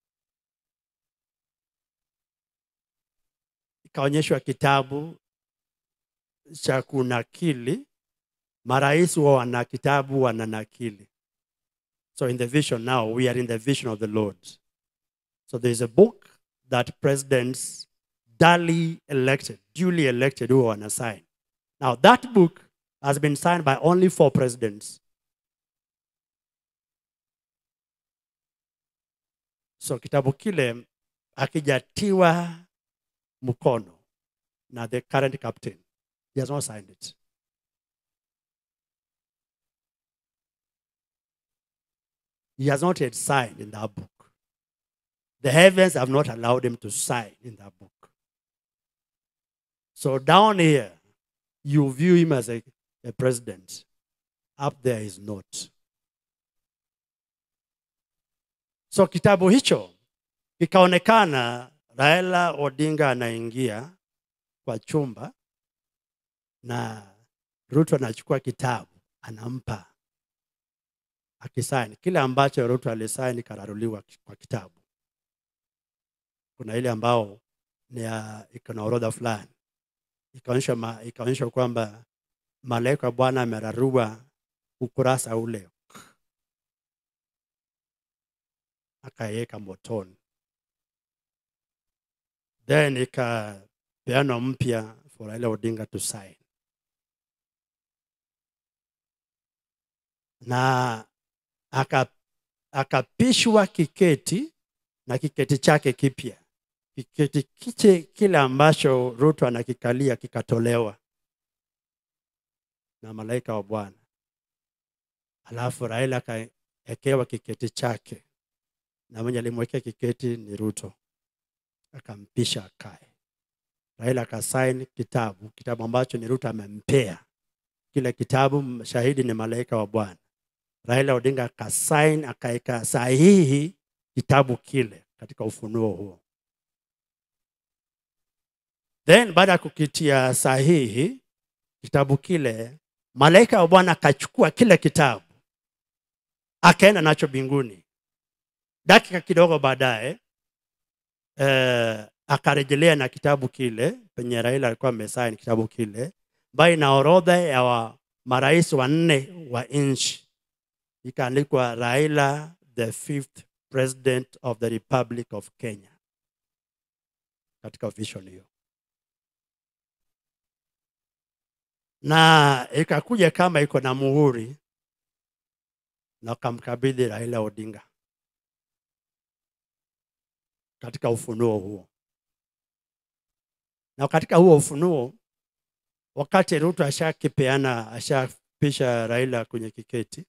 Ikaonyeshwa kitabu cha kunakili marais wa wana kitabu wananakili. So in the vision now, we are in the vision of the Lord. So there is a book that presidents duly elected, duly elected, who want to sign. Now that book has been signed by only four presidents. So kitabu kile hakijatiwa mkono na the current captain. He has not signed it. He has not yet signed in that book. The heavens have not allowed him to sign in that book. So down here, you view him as a, a president. Up there is not. so kitabu hicho kikaonekana raila odinga anaingia kwa chumba na ruto anachukua kitabu anampa akisaini kile ambacho ruto alisaini kararuliwa kwa kitabu kuna ile ambao ni ya iko na orodha fulani ikaonyesha ma, ikaonyesha kwamba malaika wa bwana amerarua ukurasa ule akaiweka motoni then ikapeanwa mpya for Raila Odinga to sign na aka akapishwa kiketi na kiketi chake kipya kiketi kiche kile ambacho Ruto anakikalia kikatolewa na malaika wa Bwana, alafu Raila akaekewa kiketi chake, na mwenye alimwekea kiketi ni Ruto, akampisha akae. Raila akasaini kitabu, kitabu ambacho ni Ruto amempea kile kitabu, shahidi ni malaika wa Bwana. Raila Odinga akasaini, akaeka sahihi kitabu kile katika ufunuo huo. Then baada ya kukitia sahihi kitabu kile, malaika wa Bwana akachukua kile kitabu akaenda nacho mbinguni. Dakika kidogo baadaye eh, akarejelea na kitabu kile penye Raila alikuwa amesaini kitabu kile, ambayo ina orodha ya wa, marais wanne wa nchi, ikaandikwa Raila the fifth president of the Republic of Kenya katika vision hiyo. na ikakuja kama iko na muhuri na wakamkabidhi Raila Odinga katika ufunuo huo. Na katika huo ufunuo, wakati Ruto ashakipeana ashapisha Raila kwenye kiketi,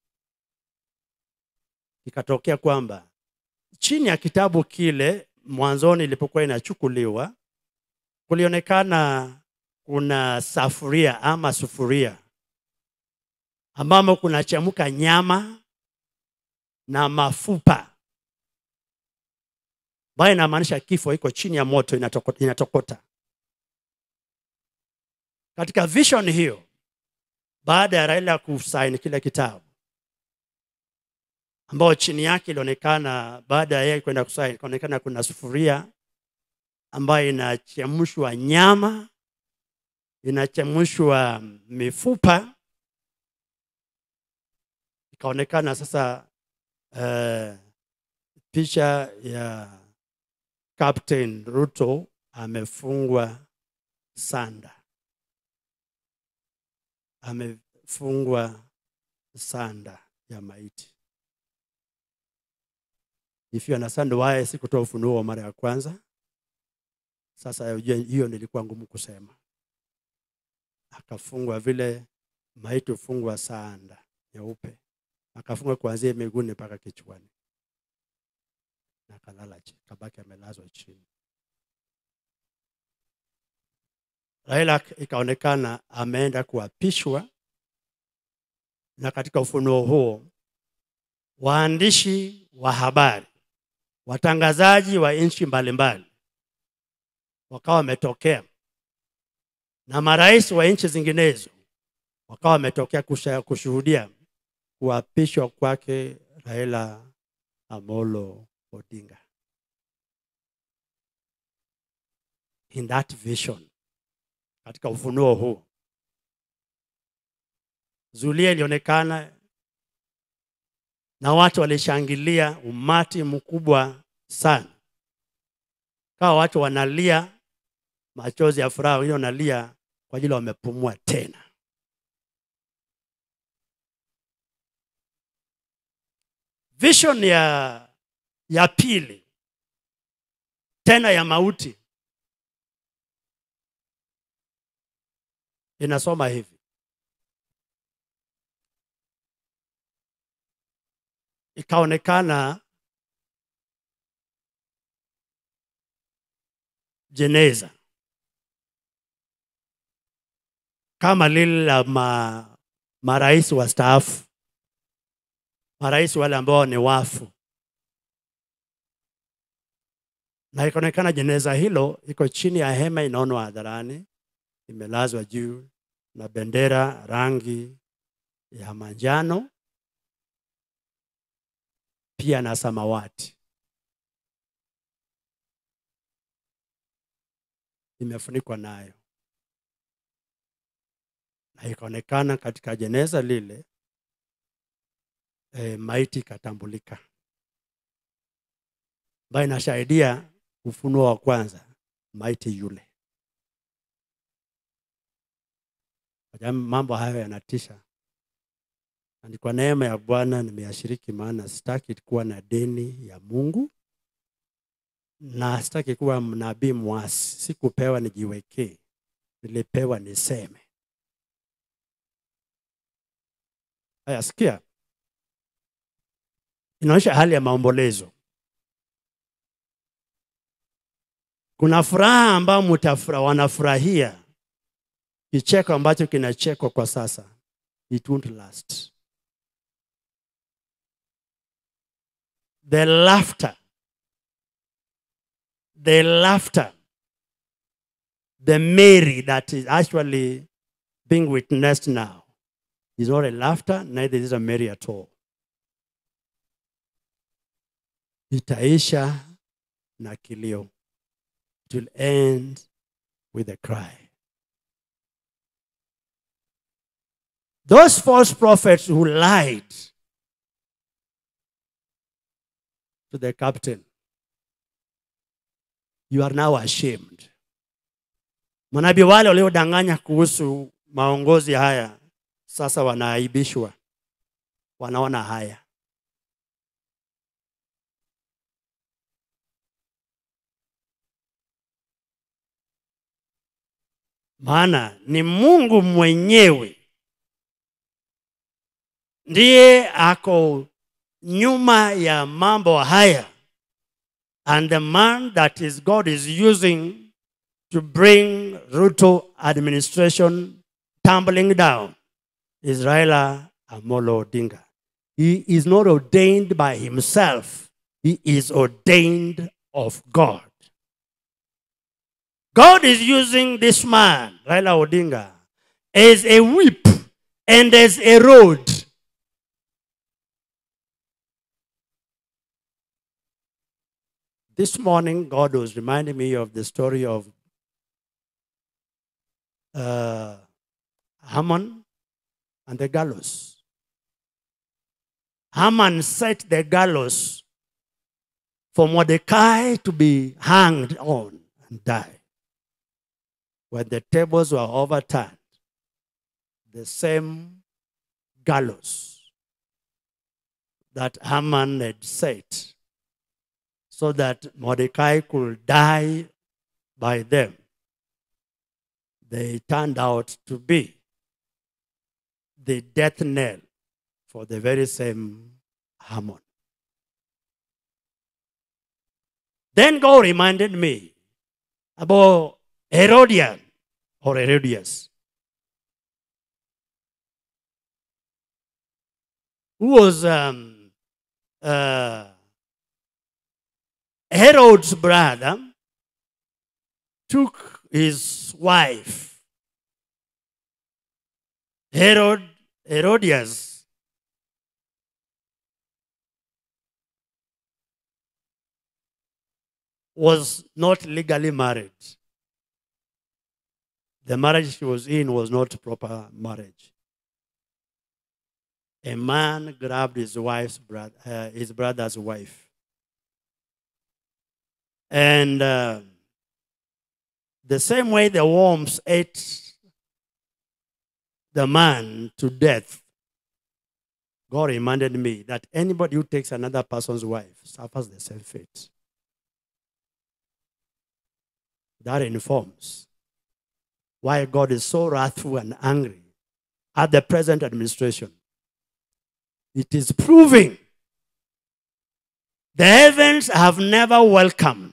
ikatokea kwamba chini ya kitabu kile mwanzoni ilipokuwa inachukuliwa kulionekana kuna safuria ama sufuria ambamo kunachemka nyama na mafupa ambayo inamaanisha kifo iko chini ya moto inatokota, inatokota. Katika vision hiyo, baada ya Raila kusaini kile kitabu ambao chini yake ilionekana, baada ya yeye kwenda kusaini, ikaonekana kuna sufuria ambayo inachemshwa nyama inachemshwa mifupa. Ikaonekana sasa uh, picha ya Captain Ruto amefungwa sanda, amefungwa sanda ya maiti. If you understand why sikutoa ufunuo wa mara ya kwanza, sasa hiyo nilikuwa ngumu kusema akafungwa vile maiti hufungwa sanda nyeupe, akafungwa kuanzia miguuni mpaka kichwani, na akalala chini, kabaki amelazwa chini. Raila ikaonekana ameenda kuapishwa, na katika ufunuo huo waandishi wa habari, watangazaji wa nchi mbalimbali wakawa wametokea na marais wa nchi zinginezo wakawa wametokea kushuhudia kuapishwa kwake Raila Amolo Odinga. In that vision, katika ufunuo huu, zulia ilionekana na watu walishangilia, umati mkubwa sana, kawa watu wanalia machozi ya furaha, wengine wanalia kwa ajili wamepumua tena. Vision ya ya pili tena ya mauti inasoma hivi: ikaonekana jeneza kama lile la ma, marais wastaafu, marais wale ambao ni wafu, na ikaonekana jeneza hilo iko chini ya hema inaonwa hadharani imelazwa juu na bendera rangi ya manjano pia na samawati imefunikwa nayo na ikaonekana katika jeneza lile e, maiti ikatambulika ambayo inashahidia ufunuo wa kwanza maiti yule Kwa mambo hayo yanatisha na ni kwa neema ya bwana nimeyashiriki maana sitaki kuwa na deni ya mungu na sitaki kuwa mnabii mwasi sikupewa nijiwekee nilipewa niseme haya sikia inaonyesha hali ya maombolezo kuna furaha ambayo mtafura wanafurahia kicheko ambacho kinachekwa kwa sasa it won't last the laughter the laughter the merry that is actually being witnessed now is not a laughter neither is a merry at all itaisha na kilio it will end with a cry those false prophets who lied to the captain you are now ashamed manabii wale waliodanganya kuhusu maongozi haya sasa wanaaibishwa wanaona haya maana ni mungu mwenyewe ndiye ako nyuma ya mambo haya and the man that is god is using to bring ruto administration tumbling down is raila amolo odinga he is not ordained by himself he is ordained of god god is using this man raila odinga as a whip and as a road this morning god was reminding me of the story of uh, haman and the gallows haman set the gallows for mordecai to be hanged on and die when the tables were overturned the same gallows that haman had set so that Mordecai could die by them. They turned out to be the death knell for the very same Haman. Then God reminded me about Herodian or Herodias, who was um, uh, Herod's brother took his wife, Herod, Herodias, was not legally married. The marriage she was in was not proper marriage. A man grabbed his wife's brother, uh, his brother's wife and uh, the same way the worms ate the man to death, God reminded me that anybody who takes another person's wife suffers the same fate. That informs why God is so wrathful and angry at the present administration. It is proving the heavens have never welcomed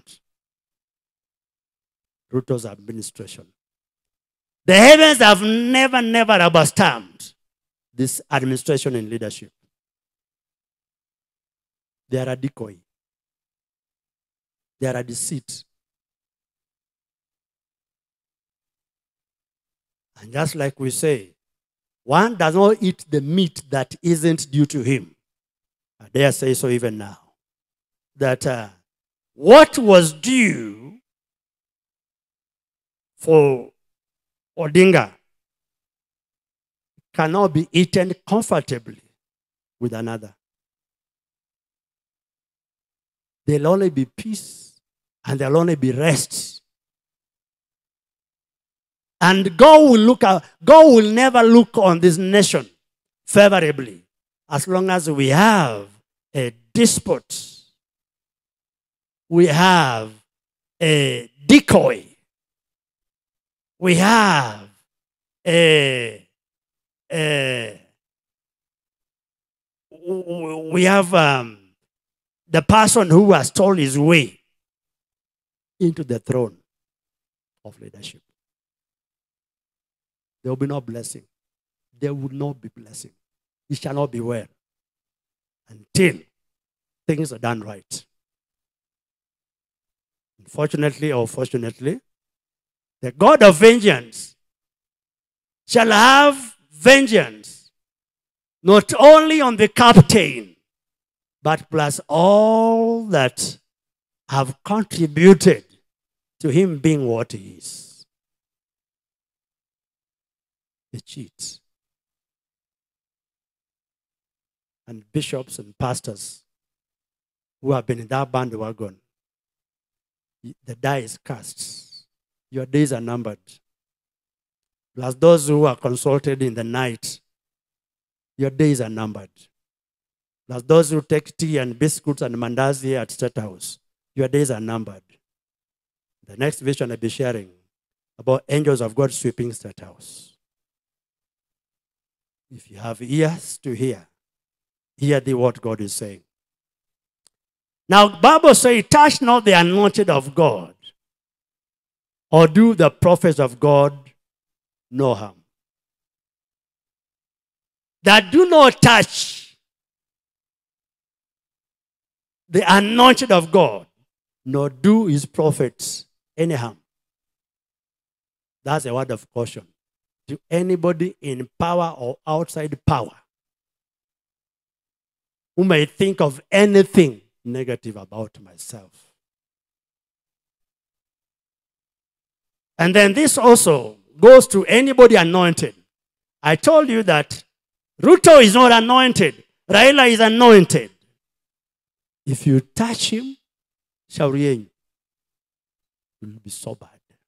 Ruto's administration. The heavens have never, never rubber stamped this administration and leadership. They are a decoy. they are a deceit. And just like we say, one does not eat the meat that isn't due to him. I dare say so even now. That uh, what was due for Odinga cannot be eaten comfortably with another. There'll only be peace and there'll only be rest. And God will look at, God will never look on this nation favorably as long as we have a despot. We have a decoy. We have a, a we have um, the person who has stole his way into the throne of leadership. There will be no blessing. There will not be blessing. It shall not be well until things are done right. Unfortunately or fortunately, the God of vengeance shall have vengeance not only on the captain, but plus all that have contributed to him being what he is. The cheats. And bishops and pastors who have been in that bandwagon, the die is cast. Your days are numbered. Plus those who are consulted in the night, your days are numbered. Plus those who take tea and biscuits and mandazi at State House, your days are numbered. The next vision I'll be sharing about angels of God sweeping State House. If you have ears to hear, hear the what God is saying. Now, Bible says, touch not the anointed of God, or do the prophets of God no harm. That do not touch the anointed of God, nor do his prophets any harm. That's a word of caution to anybody in power or outside power who may think of anything negative about myself. And then this also goes to anybody anointed. I told you that Ruto is not anointed, Raila is anointed. If you touch him, shauri yenyu, you'll be sobered.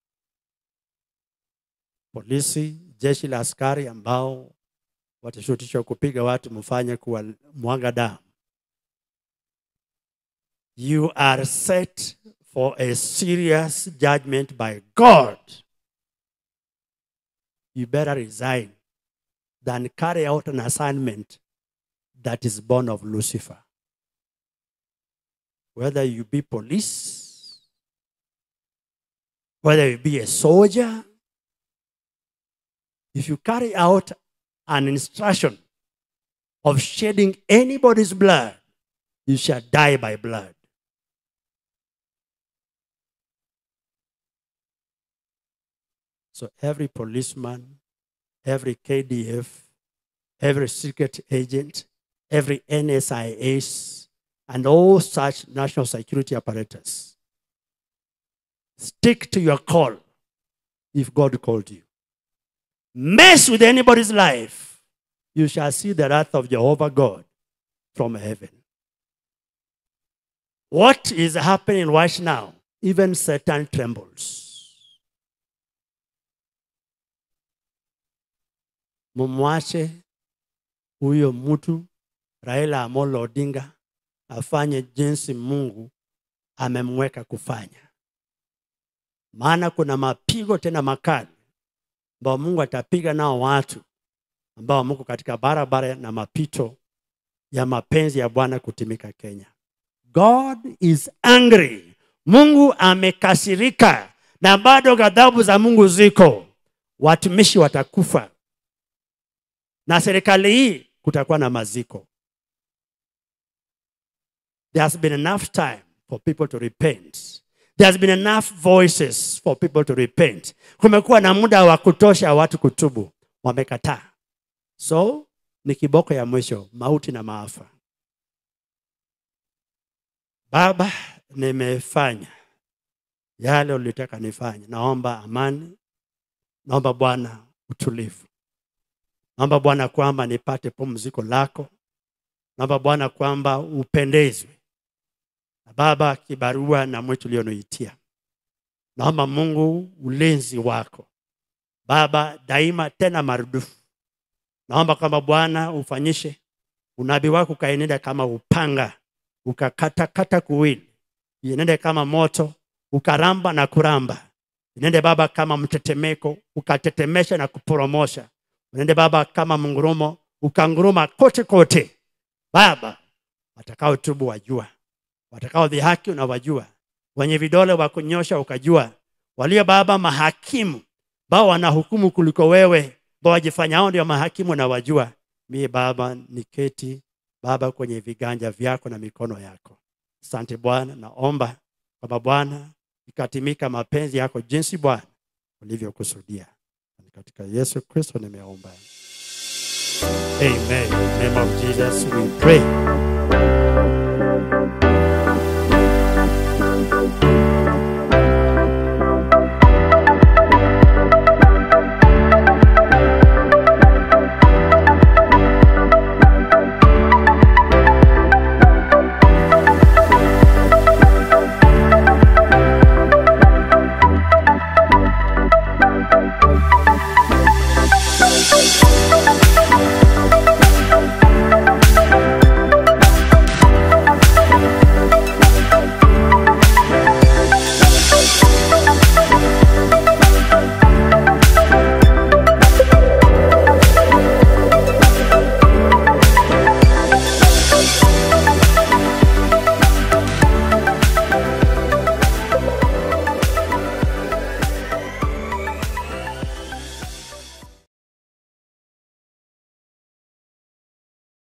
Polisi, jeshi la askari ambao watashutishwa kupiga watu mfanye kuwa mwaga damu. You are set for a serious judgment by God. You better resign than carry out an assignment that is born of Lucifer. Whether you be police, whether you be a soldier, if you carry out an instruction of shedding anybody's blood, you shall die by blood. So every policeman, every KDF, every secret agent, every NSIS, and all such national security apparatus, stick to your call if God called you. Mess with anybody's life, you shall see the wrath of Jehovah God from heaven. What is happening right now? Even Satan trembles. mumwache huyo mtu Raila Amolo Odinga afanye jinsi Mungu amemweka kufanya, maana kuna mapigo tena makali ambao Mungu atapiga nao watu ambao mko katika barabara na mapito ya mapenzi ya Bwana kutimika Kenya. God is angry. Mungu amekasirika na bado ghadhabu za Mungu ziko. Watumishi watakufa na serikali hii kutakuwa na maziko. There has been enough time for people to repent There has been enough voices for people to repent. Kumekuwa na muda wa kutosha watu kutubu, wamekataa. So ni kiboko ya mwisho, mauti na maafa. Baba, nimefanya yale ulitaka nifanye. Naomba amani, naomba Bwana utulivu, naomba Bwana kwamba nipate pumziko lako, naomba Bwana kwamba upendezwe na Baba kibarua na mwitu ulioniitia. Naomba Mungu ulinzi wako Baba daima tena marudufu. Naomba kwamba Bwana ufanyishe unabii wako ukaenenda kama upanga, ukakatakata kuwili, ienende kama moto, ukaramba na kuramba, inende Baba kama mtetemeko, ukatetemesha na kuporomosha, unende Baba kama mngurumo, ukanguruma kote kote. Baba, watakaotubu wajua, watakao dhihaki unawajua, wenye vidole wa kunyosha ukajua, walio Baba mahakimu bao wanahukumu kuliko wewe, bao wajifanyao ndio mahakimu na wajua. Mie Baba niketi Baba kwenye viganja vyako na mikono yako. Asante Bwana, naomba kwamba Bwana ikatimika mapenzi yako jinsi Bwana ulivyokusudia. Ni Katika Yesu Kristo nimeomba. Amen. In the name of Jesus we pray.